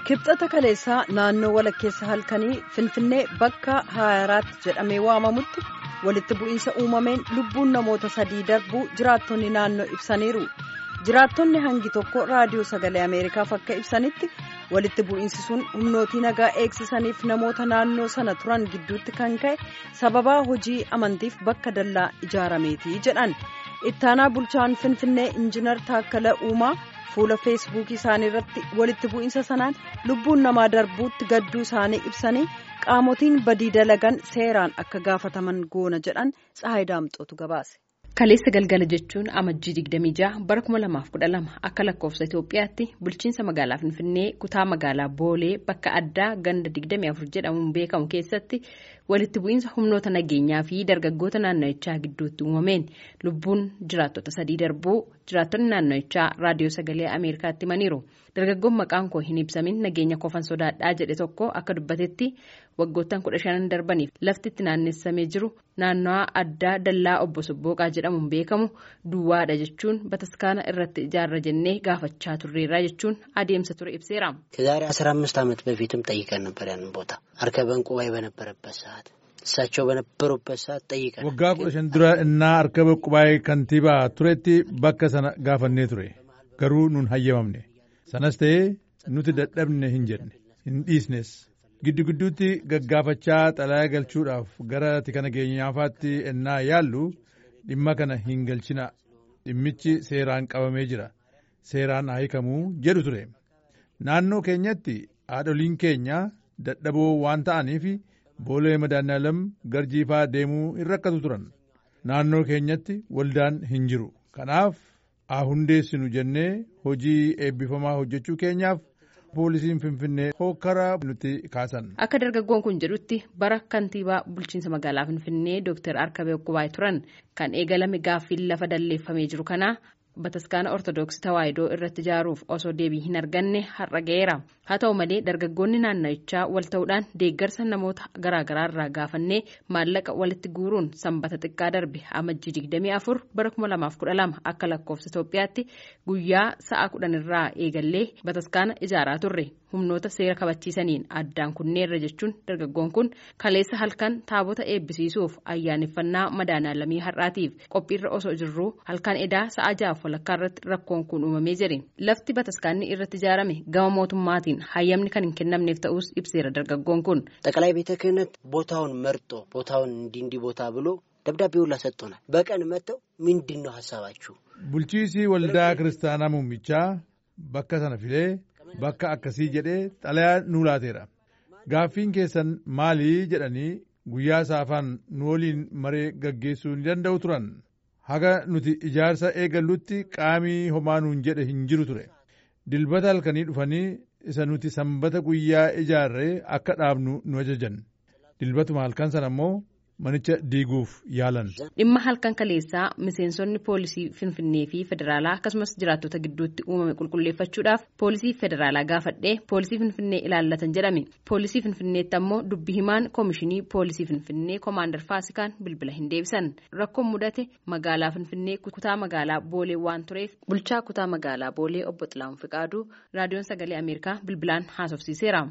kibxata kaleessaa naannoo walakkeessa halkanii finfinnee bakka haaraatti jedhamee waamamutti walitti bu'iinsa uumameen lubbuun namoota sadii darbuu jiraattonni naannoo ibsaniiru jiraattonni hangi tokko raadiyoo sagalee ameerikaaf akka ibsanitti walitti bu'iinsi sun humnootii nagaa eegsisaniif namoota naannoo sana turan gidduutti kan ka'e sababaa hojii amantiif bakka dallaa ijaarameeti jedhan ittaanaa bulchaan finfinnee injinar taakkala uumaa. fuula feesbuukii isaanii irratti walitti bu'iinsa sanaan lubbuun namaa darbuutti gadduu isaanii ibsanii qaamotiin badii dalagan seeraan akka gaafataman goona jedhan tsahayi daamxootu gabaase. kaleessa galgala jechuun amajjii 26 bara 2012 akka lakkoofsa itoophiyaatti bulchiinsa magaalaa finfinnee kutaa magaalaa boolee bakka addaa ganda 24 jedhamuun beekamu keessatti walitti bu'iinsa humnoota nageenyaa fi dargaggoota naanna'ichaa gidduutti uumameen lubbuun jiraattota sadii darbuu jiraattonni naanna'ichaa raadiyoo sagalee ameerikaatti himaniiru dargaggoon maqaan koo hin ibsamin nageenya kofan sodaadhaa jedhe tokko akka dubbatetti waggoottan kudha shanan darbaniif lafti itti naannessamee jiru naannawaa addaa dallaa obbo Sobbooqaa jedhamuun beekamu duwwaadha jechuun bataskaana irratti ijaarra jennee gaafachaa turreerra jechuun adeemsa ture ibseera. ከዛሬ አስራ አምስት ዓመት በፊትም ጠይቀን ነበር ያንን ቦታ አርከበን ቁባይ በነበረበት ሰዓት እሳቸው በነበሩበት ሰዓት ጠይቀን waggaa kudha shan dura innaa arkaba qubaayee kantiibaa turetti bakka sana gaafannee ture garuu nun hayyamamne sanas ta'ee nuti dadhabne hin jenne hin dhiisnes giddu gidduutti gaggaafachaa xalayaa galchuudhaaf gara tika nageenyaafaatti ennaa yaallu dhimma kana hin galchina dhimmichi seeraan qabamee jira seeraan hiikamuu jedhu ture naannoo keenyatti haadholiin keenya dadhaboo waan ta'aniif boolee madaanaalam garjiifaa deemuu hin rakkatu turan naannoo keenyatti waldaan hin jiru kanaaf haa hundeessinu jennee hojii eebbifamaa hojjechuu keenyaaf poolisiin finfinnee hokkara nutti kaasan. Akka dargaggoon kun jedhutti bara kantiibaa bulchiinsa magaalaa finfinnee Dr. Arkabee Qubaay turan kan eegalame gaaffiin lafa dalleeffamee jiru kana bataskaana ortodoksii tawaahidoo irratti ijaaruuf osoo deebii hin arganne har'a ga'eera haa ta'u malee dargaggoonni naanna'ichaa wal ta'uudhaan deeggarsa namoota garaagaraa irraa gaafannee maallaqa walitti guuruun sanbata xiqqaa darbe amajjii 24 bara 2012 akka lakkoofsa Itoophiyaatti guyyaa sa'a 10 irraa eegallee bataskaana ijaaraa turre humnoota seera kabachiisaniin addaan kunneerra jechuun dargaggoon kun kaleessa halkan taabota eebbisiisuuf ayyaaneffannaa madaanaalamii har'aatiif qophiirra osoo jirruu halkan edaa sa'a jaaf walakkaa irratti rakkoon kun uumamee jire lafti bataskaanni irratti ijaarame gama mootummaatiin hayyamni kan hin kennamneef ta'us ibseera dargaggoon kun. ጠቅላይ ቤተ ክህነት ቦታውን መርጦ ቦታውን እንዲህ እንዲህ ቦታ ብሎ ደብዳቤ ሁላ ሰጥቶናል። በቀን መጥተው ምንድን ነው ሀሳባችሁ? bulchiisii waldaa kiristaanaa muummichaa bakka sana filee bakka akkasii jedhee xalayaa nu laateera gaaffiin keessan maalii jedhanii guyyaa saafaan nu waliin maree gaggeessuu ni danda'u turan haga nuti ijaarsa eegallutti qaamii homaa nuun jedhe hin jiru ture dilbata halkanii dhufanii isa nuti sanbata guyyaa ijaarree akka dhaabnu nu ajajan dilbatuma halkan sana immoo manicha diiguuf yaalan. dhimma halkan kaleessaa miseensonni poolisii finfinnee fi federaalaa akkasumas jiraattota gidduutti uumame qulqulleeffachuudhaaf poolisii federaalaa gaafadhee poolisii finfinnee ilaallatan jedhame poolisii finfinneetti ammoo dubbi himaan koomishinii poolisii finfinnee koomaandar faasikaan bilbila hin deebisan rakkoon mudate magaalaa finfinnee kutaa magaalaa boolee waan tureef bulchaa kutaa magaalaa boolee obbo Xilaawun Fiqaaduu raadiyoon sagalee ameerikaa bilbilaan haasofsiiseera.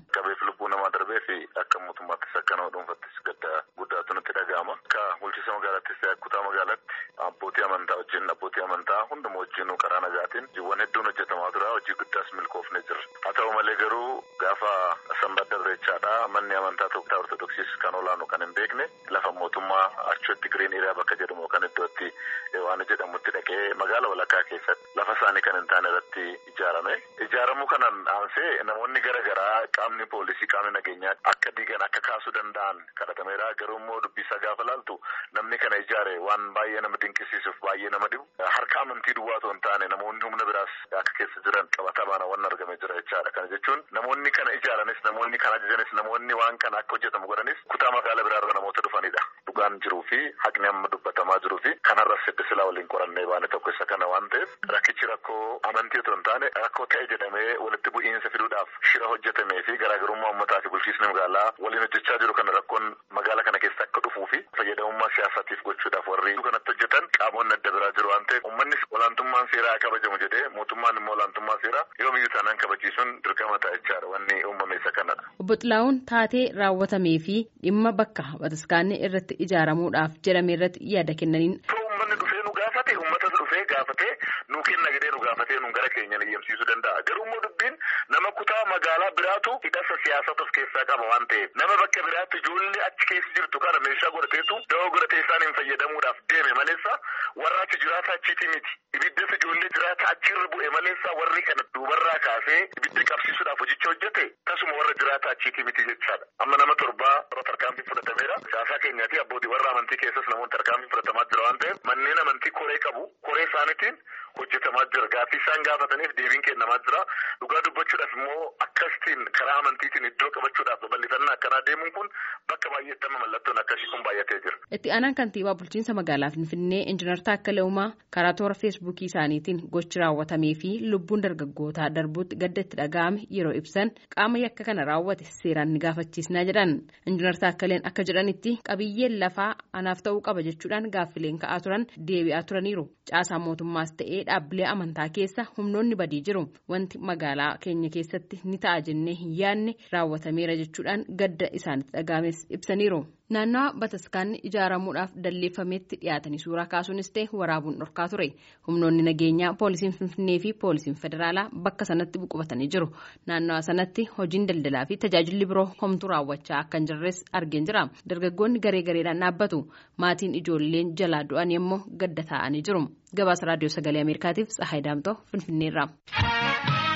Akka bulchiinsa magaalaattis ta'e kutaa magaalaatti abbootii amantaa wajjin abbootii amantaa hunduma wajjin karaa nagaatiin hojiiwwan hedduun hojjetamaa tura hojii guddaas milkoofne jira haa ta'u malee garuu gaafa sanbata irreechaadha manni amantaa tokko ortodoksiis kan olaanu kan hin beekne lafa mootummaa achitti giriin eriyaa bakka jedhamu kan iddootti waan jedhamutti dhaqee magaala walakkaa keessatti lafa isaanii kan hin taane irratti ijaarame ijaaramuu kanaan aansee namoonni gara garaa qaamni poolisii qaamni nageenyaa akka diigan akka kaasuu danda'an kadhatameera garuu immoo dubbisaa gaafa laaltu namni kana ijaare waan baay'ee nama dinqisiisuuf baay'ee nama dhibu harka amantii duwwaa otoo hin taane namoonni humna biraas akka keessa jiran qabatamaan waan argame jira jechaadha kana jechuun namoonni kana ijaaranis namoonni kana ajajanis namoonni waan kana akka hojjetamu godhanis kutaa magaala biraarra namoota dhufanidha dhugaan jiruu fi haqni amma dubbatamaa jiruu fi kanarras hidda silaa waliin qorannee baane tokko isa kana waan ta'eef rakkichi rakkoo amantii otoo hin taane rakkoo ta'e jedhamee walitti bu'iinsa fiduudhaaf shira hojjetamee fi garaagarummaa uummataa fi bulchiisni magaalaa waliin hojjechaa jiru kana rakkoon magaala kana keessa akka dhufuu fi fayyadamummaa olaantummaa siyaasaatiif gochuudhaaf warri kanatti hojjetan qaamonni adda biraa jiru waan ta'eef uummannis olaantummaan seeraa kabajamu jedhee mootummaan immoo olaantummaa seeraa yoomiyyuu taanaan kabachiisuun dirqama ta'ichaadha wanni uumame isa kanadha. Obbo Xilaa'uun taatee raawwatamee fi dhimma bakka bataskaanni irratti ijaaramuudhaaf jedhame irratti yaada kennaniin. Uummanni dhufee nu gaafate uummata dhufee gaafatee nu kenna jedhee nu gaafatee nu gara keenya eeyyamsiisuu danda'a. Garuu immoo dubbiin nama kutaa magaalaa biraatu hidhasa siyaasaa of keessaa qaba waan ta'eef nama bakka biraatti ijoollee achi keessa jirtu kana meeshaa godhateetu dawoo godhatee isaan hin fayyadamuudhaaf deeme maleessa warra achi jiraata achiiti miti. Ibiddas ijoollee jiraata achirra bu'e maleessa warri kana duubarraa kaasee ibidda qabsiisuudhaaf hojicha hojjete tasuma warra jiraata achiiti miti jechaadha. Amma nama torbaa warra tarkaanfii fudhatameera. Siyaasaa keenyaati abbootii warra amantii keessas namoonni tarkaanfii fudhatamaa jira waan ta'eef manneen amantii koree qabu koree isaaniitiin hojjetamaa jira gaaffii isaan gaafataniif deebiin kennamaa jira dhugaa dubbachuudhaaf immoo akkasitiin karaa amantiitiin iddoo qabachuudhaaf babal'ifannaa akkanaa deemuun kun bakka baay'eetti amma mallattoon akkasii kun baay'atee jira. Itti aanaan kantiibaa bulchiinsa magaalaa Finfinnee Injiinar Taakkalee Uumaa karaa toora feesbuukii isaaniitiin gochi raawwatamee fi lubbuun dargaggootaa darbuutti gadda itti dhaga'ame yeroo ibsan qaama yakka kana raawwate seeraan ni gaafachiisnaa jedhan. Injiinar Taakkaleen akka jedhanitti qabiyyeen lafaa anaaf ta'uu qaba jechuudhaan gaaffileen ka'aa turan deebi'aa turaniiru. Caasaa mootummaas ta'ee dhaabbilee amantaa keessa humnoonni badii jiru. Wanti magaalaa keenya keessatti ni ta'a jennee hin yaadne raawwatameera jechuudhaan gadda isaanitti dhaga'ames ibsaniiru. Naannawa bataskaanni ijaaramuudhaaf dalleeffametti dhiyaatanii suuraa kaasuunis ta'e waraabuun dhorkaa ture. Humnoonni nageenyaa poolisiin Finfinnee fi poolisiin federaalaa bakka sanatti buqubatanii jiru. Naannawa sanatti hojiin daldalaa fi tajaajilli biroo homtuu raawwachaa akka hin jirres argeen jira. Dargaggoonni garee gareedhaan dhaabbatu. Maatiin ijoolleen jalaa du'anii immoo gadda taa'anii jiru. Gabaasa raadiyoo sagalee Ameerikaatiif Tsahaay Daamtoo Finfinneerraa.